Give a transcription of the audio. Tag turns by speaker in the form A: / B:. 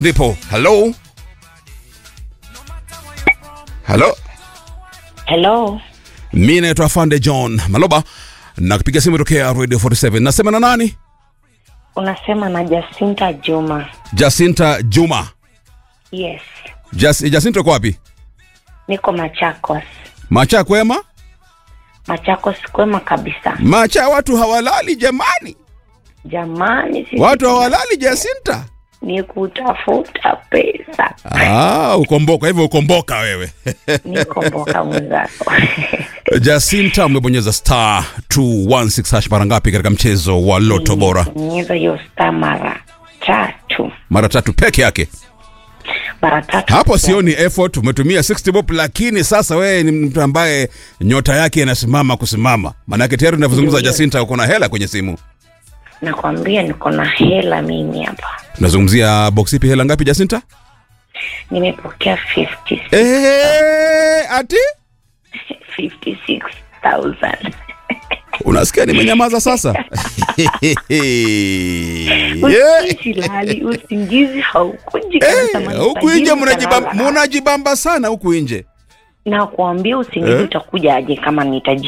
A: ndipo halo halo
B: Hello,
A: mi naitwa afande john maloba na kupiga simu tokea radio 47 nasema na nani
B: unasema na Jacinta Juma.
A: jasinta juma
B: Yes,
A: Jas, jasinta uko wapi
B: niko Machakos.
A: macha kwema
B: Machakos kwema kabisa.
A: macha watu hawalali jamani
B: Jamani, sisi
A: watu hawalali jasinta
B: ni kutafuta pesa.
A: ah, ukomboka hivyo ukomboka wewe
B: Niko mboka mwenzako.
A: jasinta umebonyeza star 216 hash mara ngapi katika mchezo wa loto bora
B: Bonyeza hiyo star mara tatu,
A: mara tatu peke yake
B: mara tatu.
A: hapo sioni effort umetumia 60 bob lakini sasa wewe ni mtu ambaye nyota yake inasimama kusimama maanake tayari unavyozungumza
B: Ndio.
A: jasinta uko na hela kwenye simu
B: Nakwambia niko na hela mimi hapa,
A: tunazungumzia box ipi hela ngapi jasinta
B: nimepokea 50
A: Eh, ati
B: 56,000.
A: unasikia nimenyamaza sasa Yeah.
B: Usilali, usingizi haukuji
A: Eh,
B: kabisa, maana
A: huku nje
B: utajiri
A: mnajibamba
B: utalala.
A: munajibamba sana huku nje
B: na kuambia usingizi
A: Eh?
B: utakuja aje kama nitaji